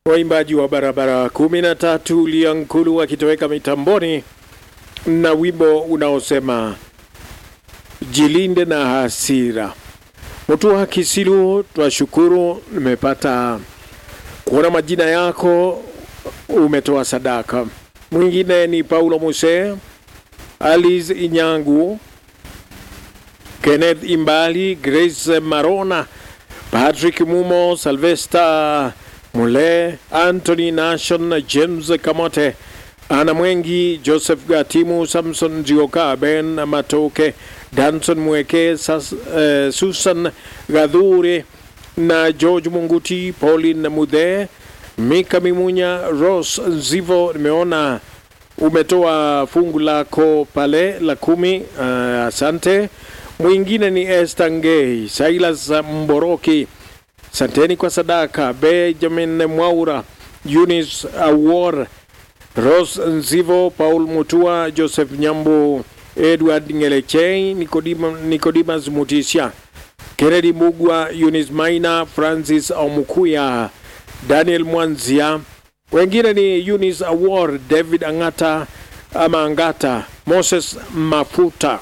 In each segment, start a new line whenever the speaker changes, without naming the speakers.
waimbaji wa barabara kumi na tatu Liankulu wakitoweka mitamboni na wimbo unaosema jilinde na hasira. Mutua Kisilu, twashukuru nimepata kuona majina yako, umetoa sadaka. Mwingine ni Paulo Muse, Alice Inyangu, Kenneth Imbali, Grace Marona, Patrick Mumo, Sylvester Mule, Anthony Nation, James Kamote, Ana Mwengi, Joseph Gatimu, Samson Zioka, Ben Matoke, Danson Mweke, Sas, eh, Susan Gadhure na George Munguti, Pauline Mudhe, Mika Mimunya, Rose Zivo. Nimeona umetoa fungu lako pale la kumi. Uh, asante. Mwingine ni Esther Ngei, Silas Mboroki, santeni kwa sadaka. Benjamin Mwaura, Eunice Awor, Rose Nzivo, Paul Mutua, Joseph Nyambo, Edward Ngelechei, Nikodima, Nicodemus Mutisha, Kennedy Mugwa, Eunice Maina, Francis Omukuya, Daniel Mwanzia. Wengine ni Eunice Awor, David Angata ama Angata, Moses Mafuta,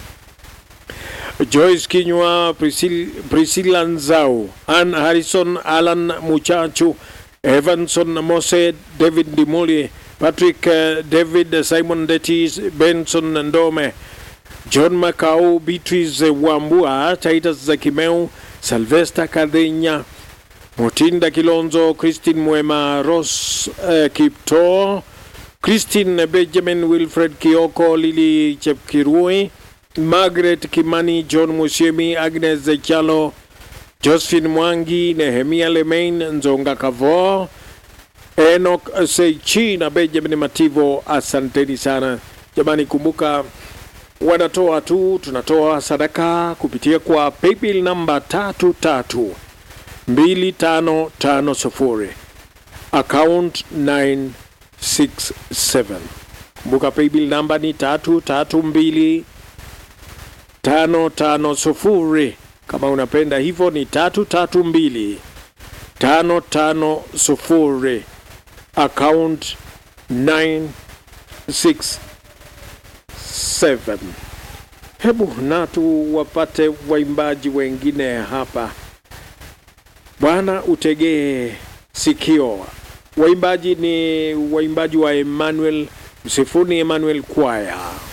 Joyce Kinywa, Priscilla, Priscilla Nzau, Ann Harrison, Alan Muchachu, Evanson Mose, David Dimuli, Patrick uh, David, Simon Detis, Benson Ndome, John Macau, Beatrice Wambua, Titus Zakimeu, Sylvester Kadenya, Mutinda Kilonzo, Christine Mwema, Ross uh, Kipto, Christine Benjamin, Wilfred Kioko, Lily Chepkirui, Margaret Kimani, John Musiemi, Agnes Chalo, Josephine Mwangi, Nehemia Lemain, Nzonga Kavo, Enoch Seichi na Benjamin Mativo, asanteni sana jamani. Kumbuka wanatoa tu, tunatoa sadaka kupitia kwa paybill namba tatu tatu mbili tano tano sufuri account 967. Kumbuka paybill namba ni tatu tatu mbili tano tano sufuri. Kama unapenda hivyo ni tatu tatu mbili tano tano sufuri account 967. Hebu na tuwapate waimbaji wengine hapa. Bwana utegee sikio. Waimbaji ni waimbaji wa Emmanuel Msifuni Emmanuel Choir.